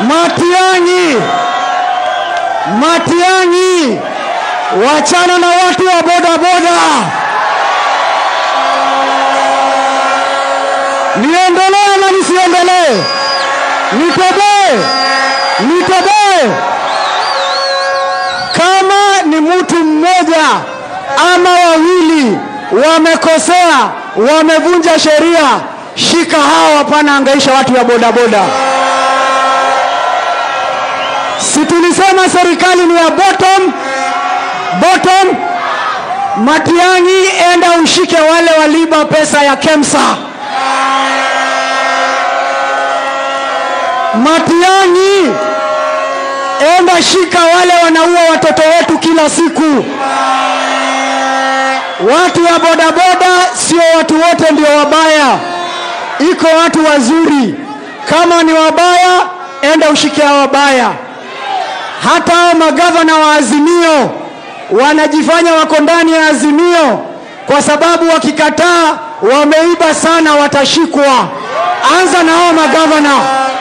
Matiang'i, Matiang'i, wachana na watu wa bodaboda. Niendelee na nisiendelee? Nitoboe, nitoboe? Kama ni mtu mmoja ama wawili wamekosea, wamevunja sheria, shika hao, hapana angaisha watu wa bodaboda. Si tulisema serikali ni ya bottom bottom? Matiang'i, enda ushike wale waliba pesa ya KEMSA. Matiang'i, enda shika wale wanaua watoto wetu kila siku. Watu wa bodaboda sio watu wote ndio wabaya, iko watu wazuri. Kama ni wabaya, enda ushike hao wabaya. Hata hao magavana wa Azimio wanajifanya wako ndani ya Azimio kwa sababu wakikataa wameiba sana, watashikwa. Anza na hao magavana.